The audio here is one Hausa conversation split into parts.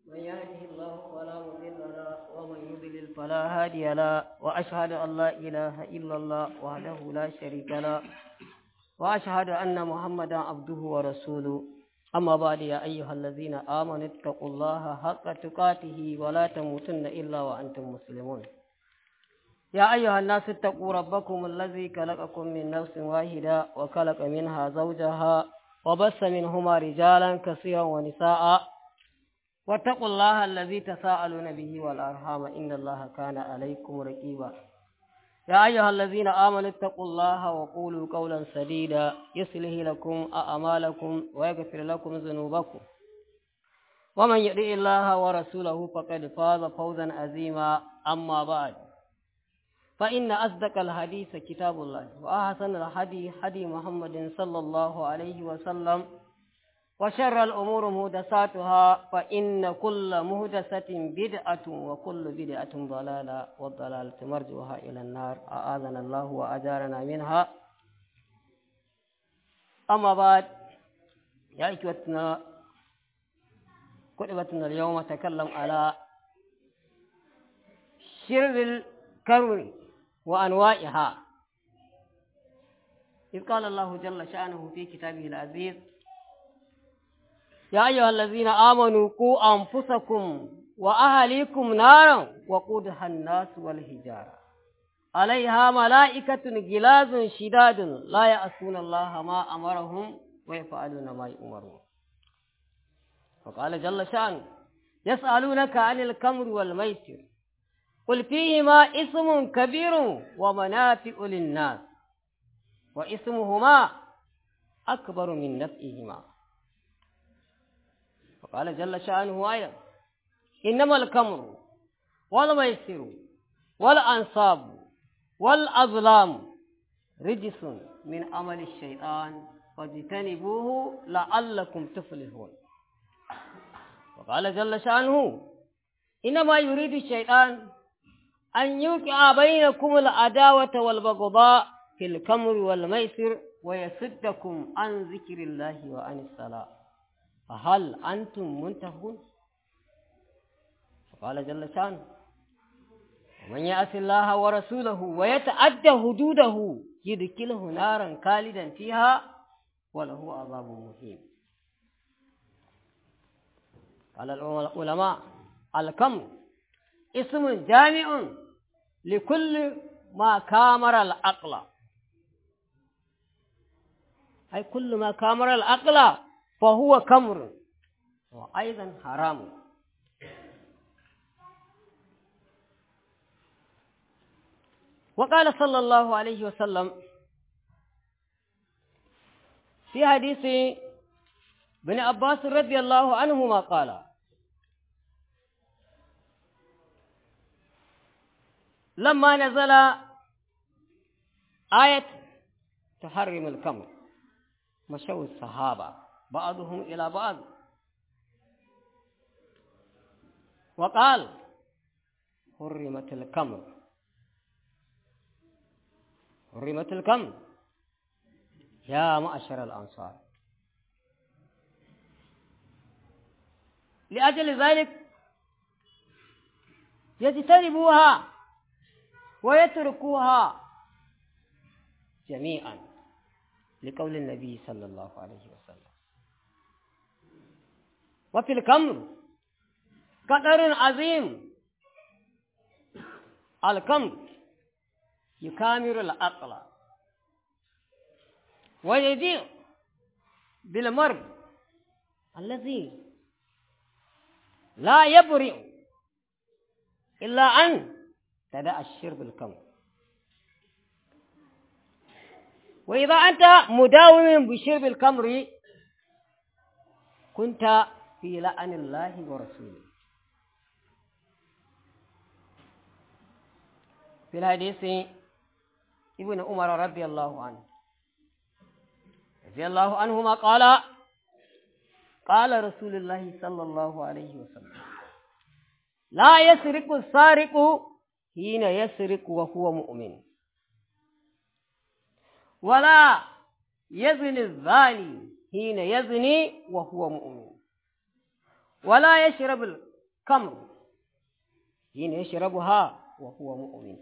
من يهده الله فلا مضل له ومن يضلل فلا هادي له وأشهد أن لا إله إلا الله وحده لا شريك له وأشهد أن محمدا عبده ورسوله أما بعد يا أيها الذين آمنوا اتقوا الله حق تقاته ولا تموتن إلا وأنتم مسلمون يا أيها الناس اتقوا ربكم الذي خلقكم من نفس واحدة وخلق منها زوجها وبث منهما رجالا كثيرا ونساء واتقوا الله الذي تساءلون به والأرحام إن الله كان عليكم رقيبا يا أيها الذين آمنوا اتقوا الله وقولوا قولا سديدا يصلح لكم أعمالكم ويغفر لكم ذنوبكم ومن يطع الله ورسوله فقد فاز فوزا عظيما أما بعد فإن أصدق الحديث كتاب الله وأحسن الحديث حدي محمد صلى الله عليه وسلم وشر الأمور مهدساتها فإن كل مهدسة بدعة وكل بدعة ضلالة والضلالة مرجوها إلى النار أعاذنا الله وأجارنا منها أما بعد يا إخوتنا كتبتنا اليوم تكلم على شر الكرم وأنواعها إذ قال الله جل شأنه في كتابه العزيز يا أيها الذين آمنوا قوا أنفسكم وأهليكم نارا وقودها الناس والحجارة عليها ملائكة غلاظ شداد لا يعصون الله ما أمرهم ويفعلون ما يؤمرون وقال جل شأنه يسألونك عن الكمر والميسر قل فيهما اسم كبير ومنافع للناس واسمهما أكبر من نفعهما وقال جل شأنه أيضا إنما الكمر والميسر والأنصاب والأظلام رجس من عمل الشيطان فاجتنبوه لعلكم تفلحون وقال جل شأنه إنما يريد الشيطان أن يوقع بينكم العداوة والبغضاء في الكمر والميسر ويصدكم عن ذكر الله وعن الصلاة فهل أنتم منتهون فقال جل شانه ومن يأس الله ورسوله ويتعدى حدوده يدخله نارا خالدا فيها وله عذاب مهين قال العلماء الكم اسم جامع لكل ما كامر العقل أي كل ما كامر العقل فهو كمر وأيضا حرام وقال صلى الله عليه وسلم في حديث ابن عباس رضي الله عنهما قال لما نزل آية تحرم الكمر مشوا الصحابة بعضهم إلى بعض وقال حرمت الكمر حرمت الكمر يا معشر الأنصار لأجل ذلك يجتنبوها ويتركوها جميعا لقول النبي صلى الله عليه وسلم وفي الكمر قدر عظيم الكمر يكامر العقل ويجيء بالمرض الذي لا يبرئ إلا أن تدع الشرب الكمر وإذا أنت مداوم بشرب الكمر كنت في لعن الله ورسوله في الحديث ابن عمر رضي الله عنه رضي الله عنهما قال قال رسول الله صلى الله عليه وسلم لا يسرق السارق حين يسرق وهو مؤمن ولا يزني الزاني حين يزني وهو مؤمن ولا يشرب kam yin yashrabuha wa huwa mu'min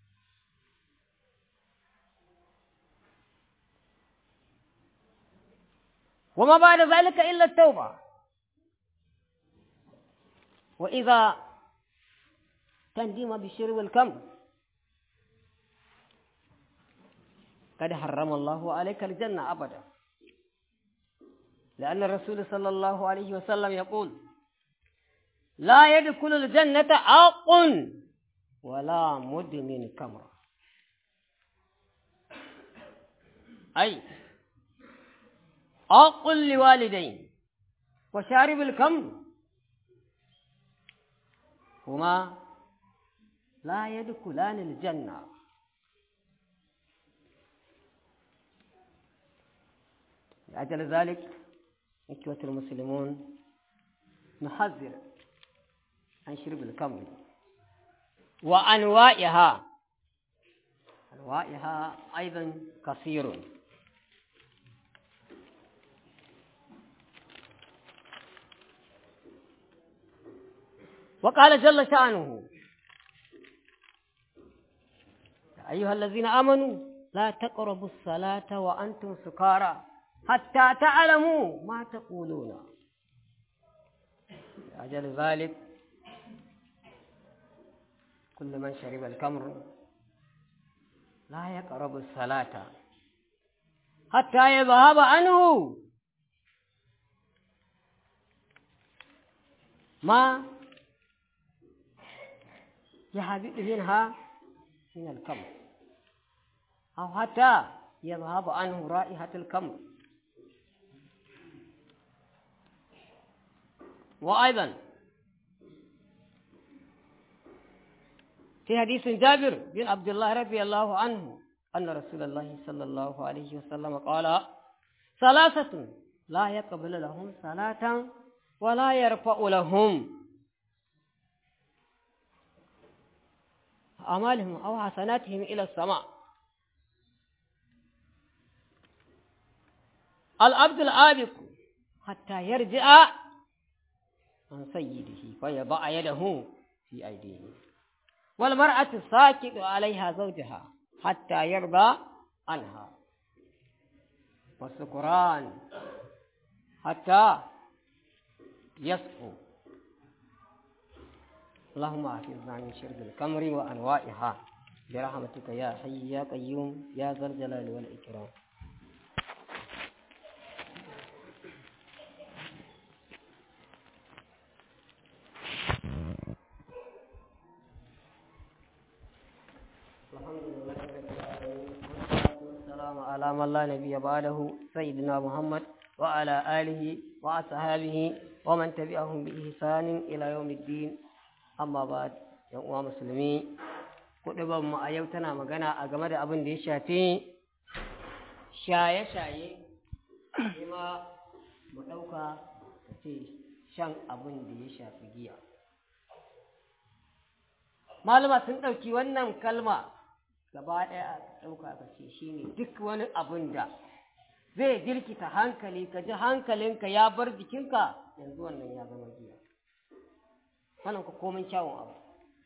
وما بعد ذلك إلا التوبة وإذا تندم بشرب الكم قد حرم الله عليك الجنة أبدا لأن الرسول صلى الله عليه وسلم يقول لا يدخل الجنة عاق ولا مدمن كمر أي عاق لوالدين وشارب الكم هما لا يدخلان الجنة لأجل ذلك إخوة المسلمون نحذر عن شرب الكمر وأنواعها أنواعها أيضا كثير وقال جل شأنه يا أيها الذين آمنوا لا تقربوا الصلاة وأنتم سكارى حتى تعلموا ما تقولون لأجل ذلك كل من شرب الكمر لا يقرب الصلاة حتى يذهب عنه ما يهبط منها من الكمر أو حتى يذهب عنه رائحة الكمر وأيضا في حديث جابر بن عبد الله رضي الله عنه أن رسول الله صلى الله عليه وسلم قال ثلاثة لا يقبل لهم صلاة ولا يرفع لهم أعمالهم أو حسناتهم إلى السماء العبد العابق حتى يرجع عن سيده فيضع يده في أيديه والمرأة الساكت عليها زوجها حتى يرضى عنها والسكران حتى يصفو اللهم احفظنا من شرب الكمر وانواعها برحمتك يا حي يا قيوم يا ذا الجلال والاكرام والسلام على من لا نبي بعده سيدنا محمد وعلى آله وأصحابه ومن تبعهم بإحسان إلى يوم الدين amma ba yan uwa musulmi kuɗi mu a yau tana magana a game da abin da ya shafi shaye-shaye kuma mu ɗauka ka ce shan abin da ya shafi giya malama sun ɗauki wannan kalma gaba ɗaya a ɗauka ka ce shi ne duk wani abin da zai jirkita hankali ka ji hankalinka ya bar jikinka yanzu wannan ya zama giya wannan ku komin kyawun abu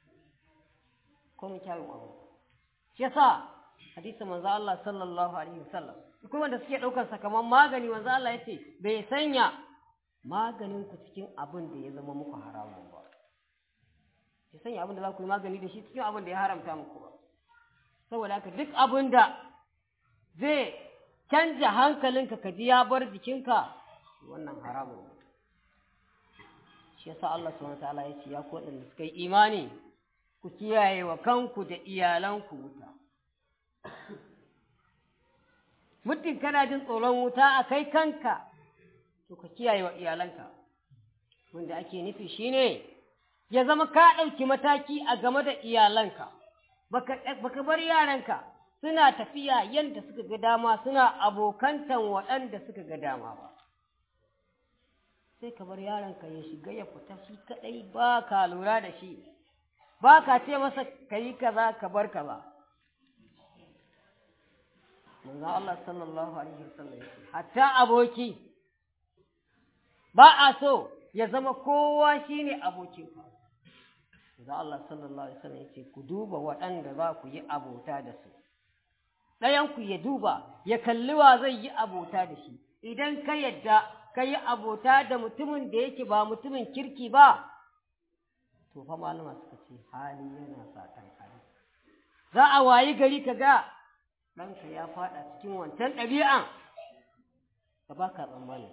komin kyawun abu shi yasa hadisi manzo Allah sallallahu alaihi wasallam kuma wanda suke daukar sa kaman magani manzo Allah yace bai sanya maganin ku cikin abin da ya zama muku haramun ba bai sanya abin da za ku yi magani da shi cikin abin da ya haramta muku ba saboda haka duk abin da zai canja hankalinka ka ji ya bar jikinka wannan haramun ne shi yasa Allah subhanahu wataala ya ce ya ku waɗanda suka yi imani ku kiyaye wa kanku da iyalanku wuta muddin kana jin tsoron wuta a kai kanka to ka kiyaye wa iyalanka wanda ake nufi shine ya zama ka ɗauki mataki a game da iyalanka baka bar yaranka suna tafiya yadda suka ga dama suna abokantan waɗanda suka ga dama ba sai ka bar yaronka ya shiga ya fita shi kadai ba ka lura da shi ba ka ce masa ka yi kaza ka bar kaza manzo Allah sallallahu alaihi wasallam hatta aboki ba a so ya zama kowa shine abokinka da Allah sallallahu alaihi wasallam yace ku duba waɗanda za ku yi abota da su ɗayan ku ya duba ya kalli wa zai yi abota da shi idan ka yadda ka yi abota da mutumin da yake ba mutumin kirki ba to fa malama suka ce hali yana satan hali za a wayi gari ka ga ɗanka ya faɗa cikin wancan ɗabi'an da ba ka tsammani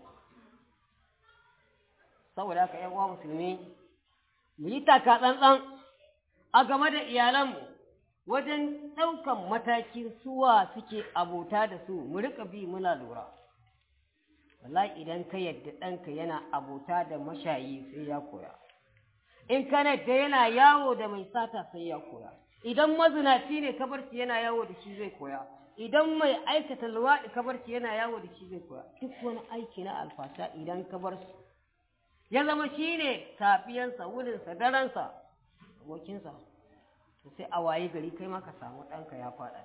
saboda haka ‘yan uwa musulmi mu yi taka tsantsan a game da iyalanmu wajen ɗaukan matakin suwa suke abota da su mu riƙa bi muna lura wallahi idan ka yadda ɗanka yana abota da mashayi sai ya koya in ka da yana yawo da mai sata sai ya koya idan mazinaci ne kabarci yana yawo da shi zai koya idan mai aikata luwaɗi kabarci yana yawo da shi zai koya duk wani aiki na alfasha idan ka bar su ya zama shi ne safiyansa wurinsa daransa abokinsa to sai a waye gari kai ma ka samu ɗanka ya faɗa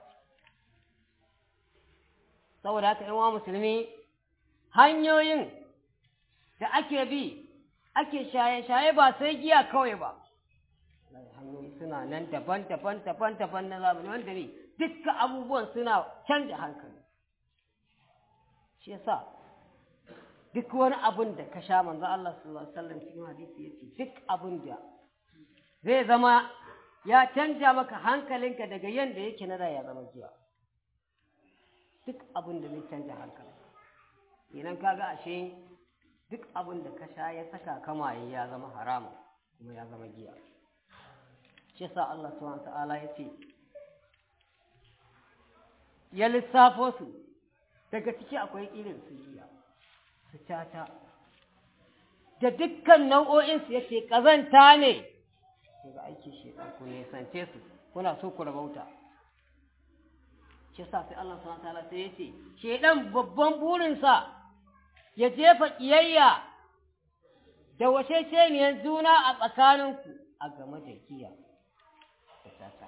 saboda haka yan musulmi hanyoyin da ake bi ake shaye-shaye ba sai giya kawai ba hanyoyi suna nan daban-daban daban-daban na zamani wanda ne dukkan abubuwan suna canja hankali shi yasa duk wani abin da ka sha manzo Allah sallallahu alaihi wasallam cikin hadisi yace duk abin da zai zama ya canja maka hankalinka daga yanda yake na da ya zama giya duk abin da zai canja hankali idan kaga ashe duk abin da ka sha ya saka kamaye ya zama haramun kuma ya zama giya shi yasa Allah subhanahu ta'ala ya ce ya lissafo su daga ciki akwai irin su giya su cata da dukkan nau'o'insu yake ƙazanta ne daga aiki shaitan ku nisance su kuna so ku rabauta shi yasa sai Allah subhanahu ta'ala sai ya ce shaitan babban burinsa ya jefa ƙiyayya da wace sheniyar juna a tsakaninku a game da giya da tata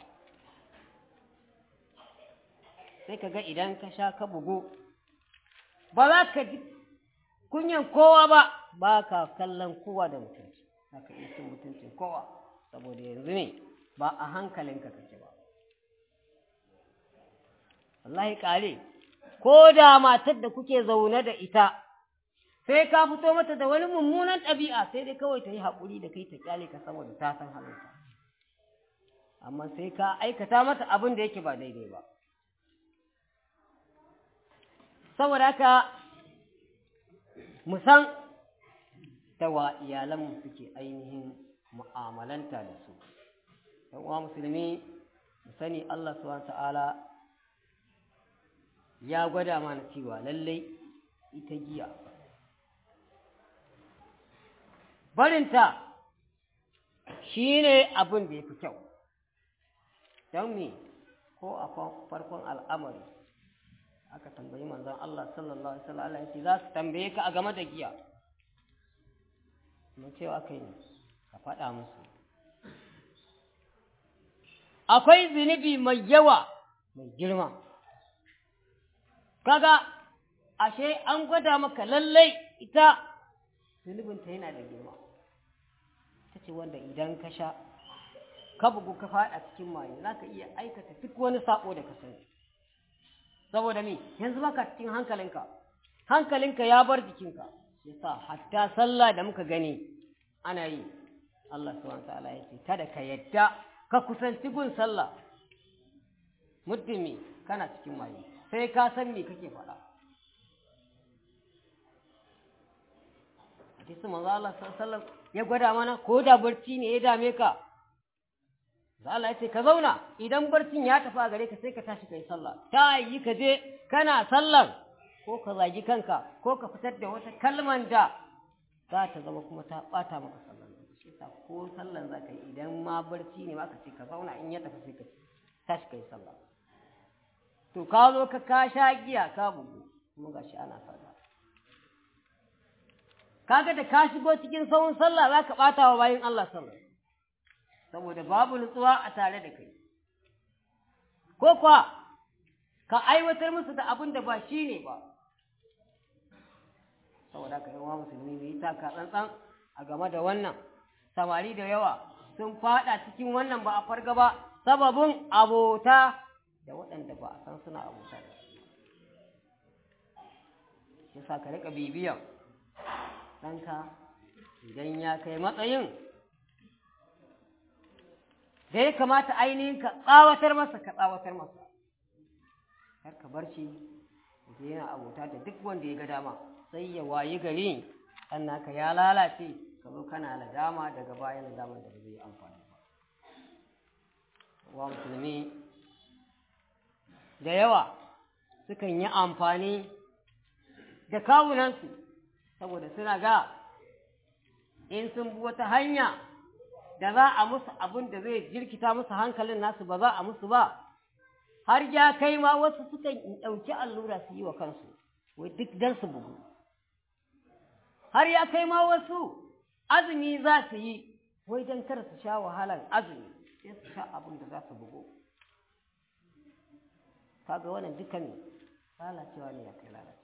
sai ka ga idan ka sha ka bugu ba za ka ji kunyan kowa ba ba ka kallon kowa da mutunci za ka iya cin mutuncin kowa saboda yanzu ne ba a hankalinka kake ba wallahi kare ko da matar da kuke zaune da ita sai ka fito mata da wani mummunan ɗabi'a sai dai kawai ta yi haƙuri da kai ta kyale ka saboda ta san halinka amma sai ka aikata mata abin da yake ba daidai ba saboda haka mu san da wa iyalanmu suke ainihin mu'amalanta da su ɗan uwa musulmi mu sani Allah subhanahu ta'ala ya gwada mana cewa lallai ita giya barinta shi ne abin da ya fi kyau don me ko a farkon al'amari aka tambayi manzon Allah sallallahu alaihi wasallam ya ce za su tambaye ka a game da giya mun cewa kai ne ka faɗa musu akwai zunubi mai yawa mai girma kaga ashe an gwada maka lallai ita zunubinta yana da girma ta ce wanda idan ka sha ka bugu ka faɗa cikin maye za ka iya aikata duk wani saƙo da ka sani saboda me yanzu baka cikin hankalinka hankalinka ya bar jikinka yasa hatta sallah da muka gani ana yi Allah subhanahu ta'ala ya ce kada ka yadda ka kusanci gun sallah muddin me kana cikin maye sai ka san me kake faɗa hadisi manzo Allah sallallahu ya gwada mana ko da barci ne ya dame ka Allah ya ce ka zauna idan barcin ya tafi a gare ka sai ka tashi kai sallah ta yi ka je kana sallar ko ka zagi kanka ko ka fitar da wata kalman da za ta zama kuma ta bata maka sallar shi yasa ko sallar za ka yi idan ma barci ne ma ka ce ka zauna in ya tafi sai ka tashi kai sallah to ka zo ka ka sha giya ka bugu kuma gashi ana sallah kaga da ka shigo cikin sahun sallah za ka bata wa bayin Allah sallah saboda babu nutsuwa a tare da kai ko kuwa ka aiwatar musu da abin da ba shi ne ba saboda ka yawa musulmi mu yi taka tsantsan a game da wannan samari da yawa sun fada cikin wannan ba a farga ba sababin abota da waɗanda ba a san suna abota da yasa ka rika bibiyan ɗanka idan ya kai matsayin da ya kamata ainihin ka tsawatar masa ka tsawatar masa kar ka bar shi da yana abota da duk wanda ya ga dama sai ya wayi gari sannan ka ya lalace ka zo kana nadama daga bayan nadaman da ba zai amfani ba wa musulmi da yawa sukan yi amfani da kawunansu saboda suna ga in sun bi wata hanya da za a musu abin da zai jirkita musu hankalin nasu ba za a musu ba har ya kai ma wasu sukan ɗauki allura su yi wa kansu wai duk dan su bugu har ya kai ma wasu azumi za su yi wai don kar su sha wahalar azumi sai su sha abin da za su bugu kaga wannan dukan lalacewa ne ya kai lalace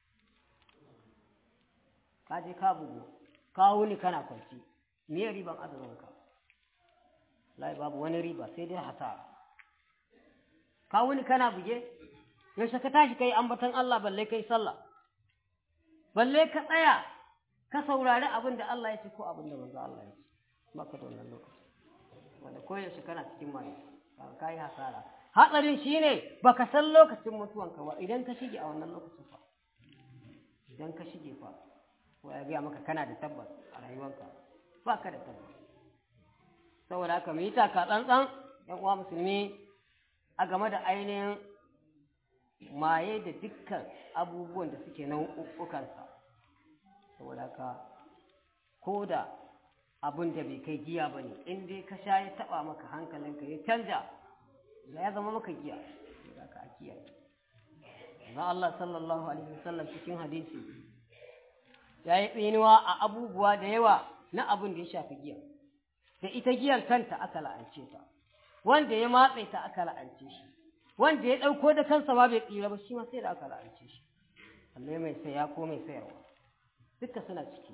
ka je ka bugu ka wuni kana kwanci me riban azumin ka lai babu wani riba sai dai hasara ka wuni kana buge yaushe ka tashi kai ambaton Allah balle kai sallah balle ka tsaya ka saurari abin da Allah ya ce ko abin da manzo Allah ya ce maka da wannan lokaci wanda koyaushe kana cikin mai ka yi hasara hatsarin shine baka san lokacin mutuwanka ba idan ka shige a wannan lokacin fa idan ka shige fa ko ya gaya maka kana da tabbas a rayuwanka ba ka da tabbas saboda haka mu yi taka tsantsan yan uwa musulmi a game da ainihin maye da dukkan abubuwan da suke nau'ukansa saboda haka ko da abin da bai kai giya ba ne in dai ka sha ya taɓa maka hankalinka ya canja da ya zama maka giya da ka a kiyaye na Allah sallallahu alaihi wasallam cikin hadisi ya yi tsinuwa a abubuwa da yawa na abin da ya shafi giya da ita giyar kanta aka la'ance ta wanda ya matse ta aka la'ance shi wanda ya ɗauko da kansa ma bai tsira ba shi ma sai da aka la'ance shi alle mai saya ko mai sayarwa duka suna ciki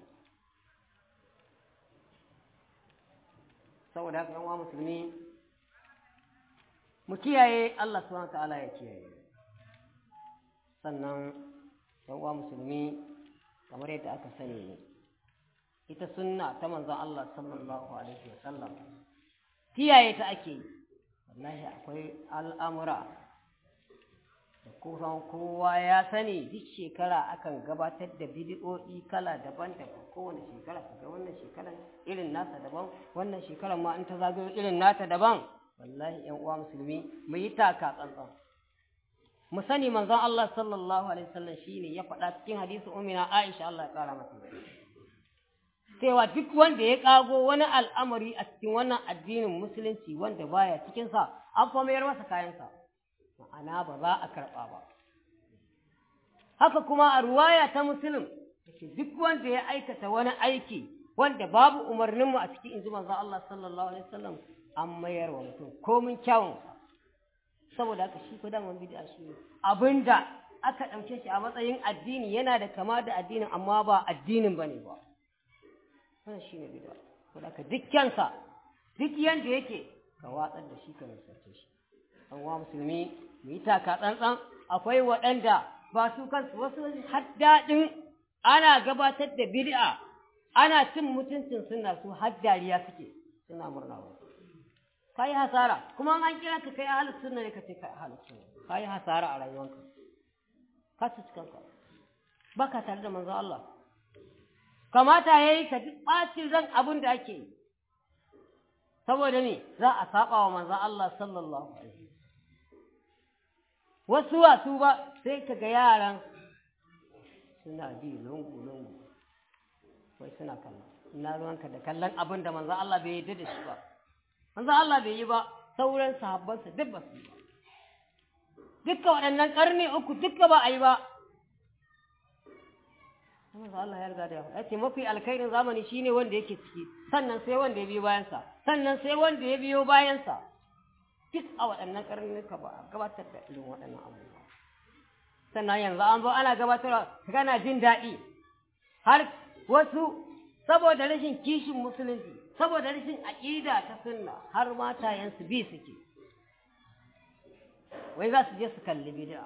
saboda haka yan musulmi mu kiyaye Allah subhanahu ta'ala ya kiyaye sannan yan musulmi kamar yadda aka sani ne ita sunna ta manzon Allah sallallahu alaihi wasallam kiyaye ta ake yi wallahi akwai al'amura da kusan kowa ya sani duk shekara akan gabatar da bidiyo'i kala daban-daban kowane shekara kaga wannan shekaran irin nasa daban wannan shekaran ma in ta zagayo irin nata daban wallahi yan uwa musulmi mu yi taka tsantsan mu sani manzon Allah sallallahu alaihi wasallam shine ya faɗa cikin hadisi ummina Aisha Allah ya kara mata cewa duk wanda ya kago wani al'amari a cikin wannan addinin musulunci wanda baya cikin sa an fa mayar masa kayansa ma'ana ba za a karɓa ba haka kuma a ruwaya ta musulun yake duk wanda ya aikata wani aiki wanda babu umarninmu a cikin inji manzon Allah sallallahu alaihi wasallam an mayar wa mutum komin kyawun saboda haka shi ko daman bid'a shi ne abinda aka ɗauke shi a matsayin addini yana da kama da addinin amma ba addinin bane ba wannan shine bid'a saboda haka dukkansa duk yanda yake ka watsar da shi ka nisance shi an wa musulmi mu yi taka tsantsan akwai waɗanda ba su kansu wasu haddaɗin ana gabatar da bid'a ana cin mutuncin suna su haddariya suke suna murna wa ka yi hasara kuma an kira ka kai ahalus sunna ne ka ce kai ahalus sunna ka yi hasara a rayuwanka ka ci kanka ba ka tare da manzon Allah kamata ya yi ka ji ɓacin ran abin da ake yi saboda ne za a saba wa manzon Allah sallallahu alaihi wasu wasu ba sai ka ga yaran suna bi lungu-lungu wai suna kallon ina ruwanka da kallon abin da manzan Allah bai yi da shi ba manzan Allah bai yi ba sauran sahabbansa duk ba su yi ba dukka waɗannan ƙarni uku dukka ba a yi ba manzan Allah ya riga da ya ya ce mafi alkhairin zamani shine wanda yake ciki sannan sai wanda ya biyo bayansa sannan sai wanda ya biyo bayansa duk a waɗannan ƙarnuka ba a gabatar da irin waɗannan abubuwa sannan yanzu an zo ana gabatarwa kana jin daɗi har wasu saboda rashin kishin musulunci saboda rashin aƙida ta sunna har matayensu bi suke wai za su je su kalli bid'a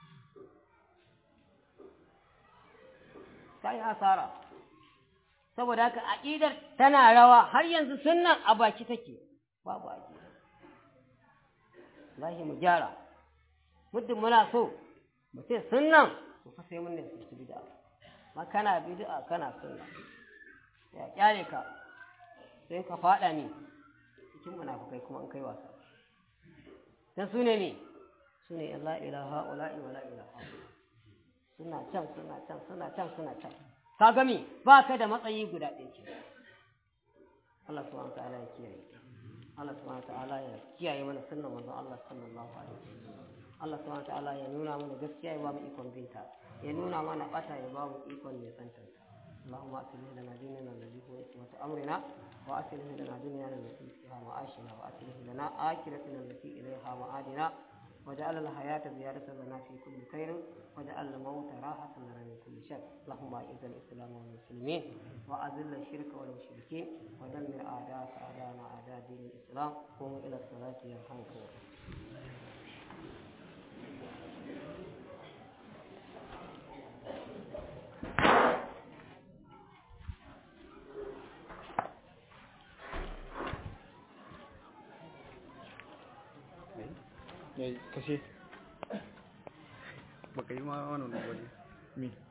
ta yi asara saboda haka aƙidar tana rawa har yanzu sunnan a baki take babu aƙida lahi mu gyara muddin muna so mu ce sunnan to fa sai mun ne su bid'a ma kana bid'a kana sunna ya kyale ka sai ka fada ne cikin munafukai kuma in kai wasa dan su ne ne su ne la ilaha ula'i wa la ilaha suna can suna can suna can suna can ka gami ba ka da matsayi guda ɗaya ce Allah subhanahu wa ta'ala ya kiyaye Allah subhanahu wa ta'ala ya kiyaye mana sunnan manzon Allah sallallahu alaihi wasallam Allah subhanahu wa ta'ala ya nuna mana gaskiya ya ba mu ikon binta ya nuna mana bata ya ba mu ikon nisantanta اللهم أصلح لنا ديننا الذي هو عصمة أمرنا وأصلح لنا دنيانا التي فيها معاشنا وأصلح لنا آخرتنا التي إليها معادنا وجعل الحياة زيادة لنا في كل خير وجعل الموت راحة لنا من كل شر اللهم أعز الإسلام والمسلمين وأذل الشرك والمشركين ودمر أعداءك أعداءنا أعداء دين الإسلام قوموا إلى الصلاة يرحمكم kashe baka yi ma wani wani mi